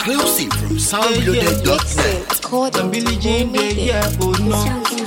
Exclusive from soundloaded.net. Some Billie Jean dey yeah, oh no.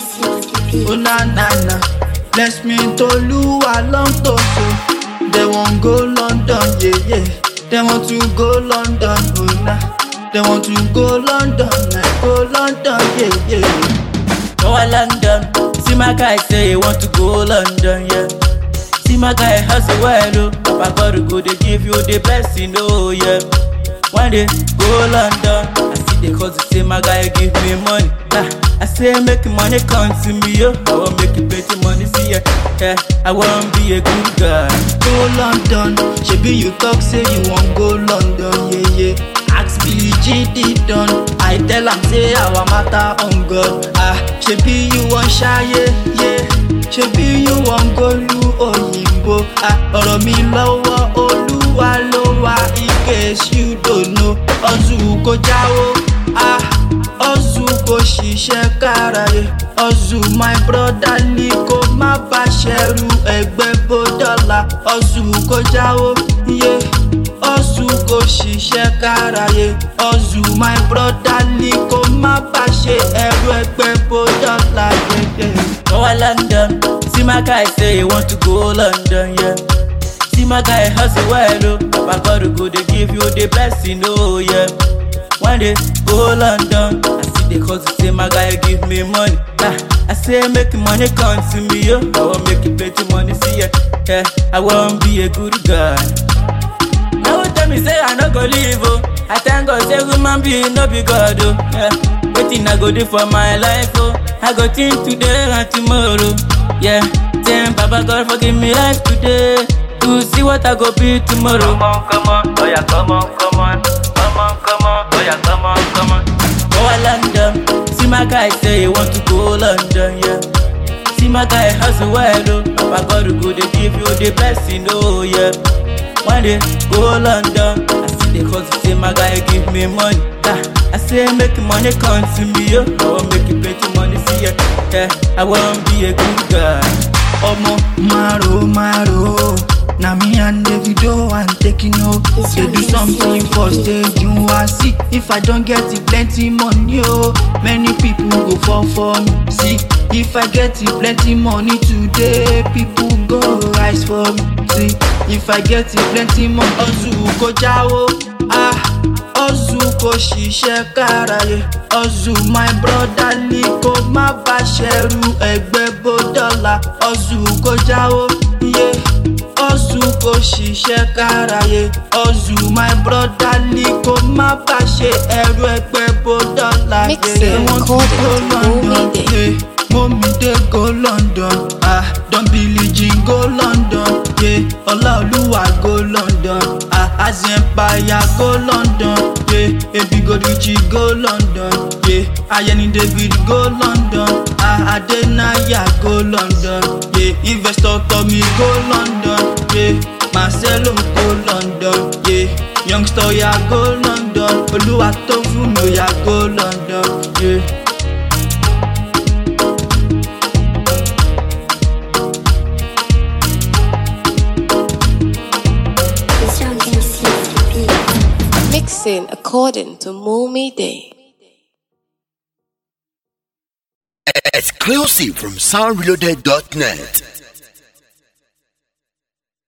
Oh na na na. Bless me Toluwa long to so. They want go London, yeah yeah. They want to go London, oh na. They want to go London, like go London, yeah yeah. Go to London. See my guy say he want to go London, yeah. See my guy hustle well, oh. Papa God go they give you the best, you know, yeah. One day go London. I see the cause say my guy give me money. Nah, I say make money come to me, yo. I want make you plenty money, see ya. Yeah, I want be a good guy. Go London, shebi you talk say you wan go London, yeah yeah. Ask Billie Jean deep down, I tell am say our matter on God. Ah, shebi you wan ṣayé, yeah. Shebi you wan go lu òyìnbó. Ah, ọ̀rọ̀ mi lọ́wọ́ Olúwa ló wà in case you don't know. Ọ̀zù kò jáwó, ah, ọ̀zù kò ṣiṣẹ́ káraye. Ọ̀zù my brother ní kó má bá ṣẹrú ẹgbẹ́ bó dọ́là. Ọ̀zù kò jáwó, yeah. Ọ̀zù kò ṣiṣẹ́ káraye. Ọ̀zù my brother ní kó má bá ṣe ẹrú ẹgbẹ́ bó dọ́là. Yeah, yeah. Go to London. See my guy say he want to go London, yeah. See my guy hustle well, oh. Papa God go they give you the best, you know, yeah. One day go London. I see the cause say my guy give me money. Nah, I say make money come to me, yo. I want make you plenty money, see ya. Yeah, I want be a good guy. Now tell me say I no go leave, oh. I thank God say human being no be God, oh. Yeah, wetin I go do for my life, oh. I go think today and tomorrow. Yeah, then Baba God forgive me life today. To see what I go be tomorrow. Come on, come on, oh yeah, come on, come on, come on, come on, oh yeah, come on, come on. Go to London. See my guy say he want to go London, yeah. See my guy hustle well, oh. Papa God go they give you the best, you know, yeah. One day go London. I see the cause say my guy give me money. Nah, I say make money come to me, yo. I want make you plenty money, see ya. Yeah, I want be a good guy. Omo maro maro na me and Davido and taking no They do something for stage you wan see If I don get it plenty money oh Many people go fall for me See if I get it plenty money today People go rise for me See if I get it plenty money Ọ̀zù kò jáwó ah Ọ̀zù kò ṣiṣẹ́ káraye Ọ̀zù my brother ní kó má bá ṣẹrú ẹgbẹ́ bó dọ́là Ọ̀zù kò jáwó yeah. Ọ̀zù kò ṣiṣẹ́ káraye Ọ̀zù my brother ní kó má bá ṣe ẹrú ẹgbẹ́ bó dọ́là Mixing, They want to recording, go London, Momide. yeah. Momide go London ah Don Billie Jean go London yeah. Ọláolúwa go London ah Azempaya go London yeah. Ebigo Richie go London yeah. Ayeni David go London ah Adenaya go London yeah. Investor Tommy go London yeah. Marcelo go London yeah. Youngster ya go London Olúwatófúnmi ya go London. Yeah. Mixing according to Moomy Day. Exclusive from soundloaded.net.